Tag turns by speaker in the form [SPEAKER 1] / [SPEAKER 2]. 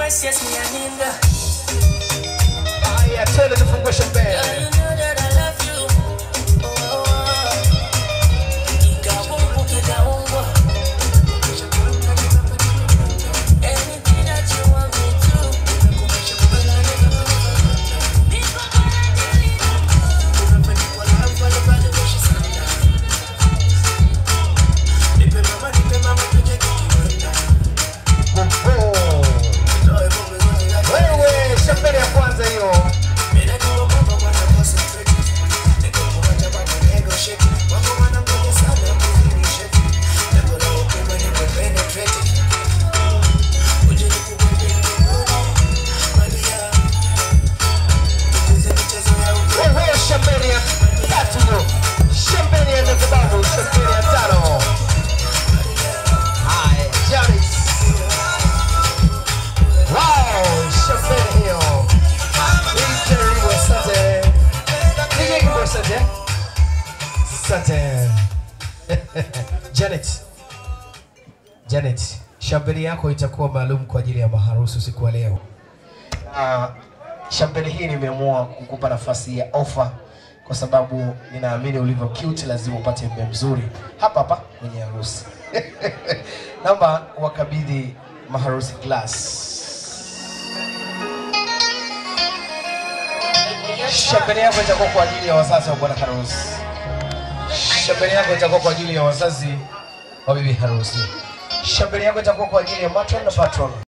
[SPEAKER 1] precious, me and Linda.
[SPEAKER 2] Haya, twende tufungue champagne.
[SPEAKER 1] Girl, you know that I love you. Oh, oh, oh. Ikawungu, kikawungu. Anything that you want me to. Niko gonna deliver.
[SPEAKER 2] Oho. Wewe, champagne ya kwanza hiyo. Oho, champagne ya tatu hiyo. Champagne ya nne sababu, champagne ya tano. Haya, Janis. Wow, champagne hiyo. Hii karibu, asante. Nige kibo, asante. Asante. Janet. Janet, champagne yako itakuwa maalum kwa ajili ya maharusi usiku wa leo. Uh, champagne hii nimeamua kukupa nafasi ya ofa kwa sababu ninaamini ulivyo cute lazima upate mume mzuri hapa hapa kwenye harusi. Naomba wakabidhi maharusi glass. Champagne yako itakuwa kwa ajili ya wazazi wa bwana harusi. Champagne yako itakuwa kwa ajili ya wazazi wa bibi harusi. Champagne yako itakuwa kwa ajili ya matron na patron.